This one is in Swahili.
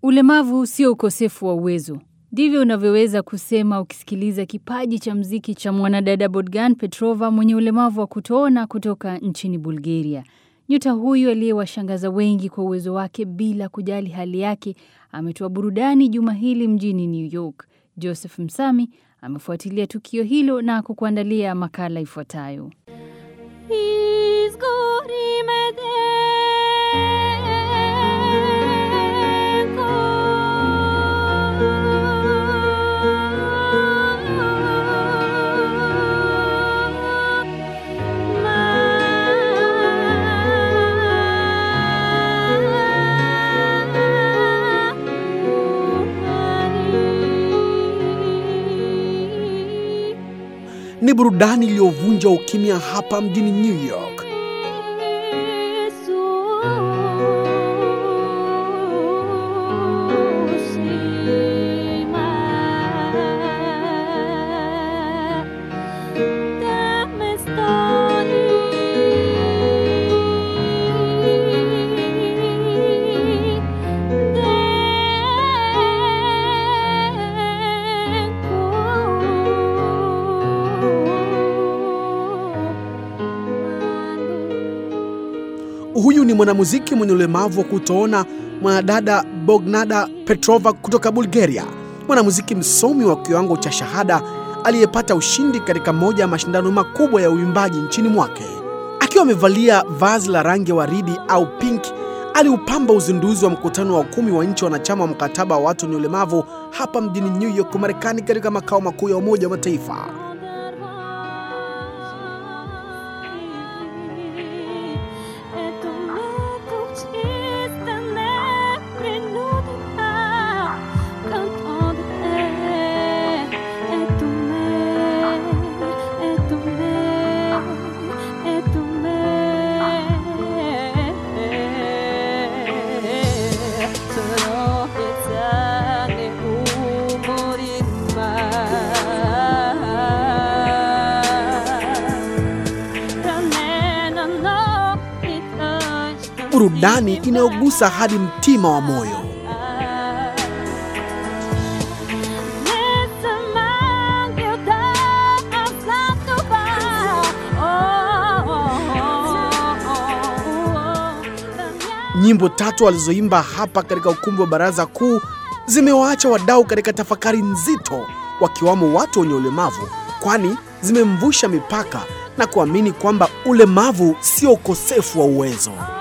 Ulemavu sio ukosefu wa uwezo. Ndivyo unavyoweza kusema ukisikiliza kipaji cha mziki cha mwanadada Bogdan Petrova mwenye ulemavu wa kutoona kutoka nchini Bulgaria. Nyota huyu aliyewashangaza wengi kwa uwezo wake bila kujali hali yake ametoa burudani juma hili mjini New York. Joseph Msami amefuatilia tukio hilo na kukuandalia makala ifuatayo. Ni burudani iliyovunja ukimya hapa mjini New York. Huyu ni mwanamuziki mwenye ulemavu wa kutoona, mwanadada Bognada Petrova kutoka Bulgaria, mwanamuziki msomi wa kiwango cha shahada aliyepata ushindi katika moja ya mashindano makubwa ya uimbaji nchini mwake. Akiwa amevalia vazi la rangi ya waridi au pink, aliupamba uzinduzi wa mkutano wa kumi wa nchi wanachama wa mkataba wa watu wenye ulemavu hapa mjini New York, Marekani, katika makao makuu ya Umoja wa Mataifa. Burudani inayogusa hadi mtima wa moyo. Nyimbo tatu alizoimba hapa katika ukumbi wa Baraza Kuu zimewaacha wadau katika tafakari nzito, wakiwamo watu wenye ulemavu, kwani zimemvusha mipaka na kuamini kwamba ulemavu sio ukosefu wa uwezo.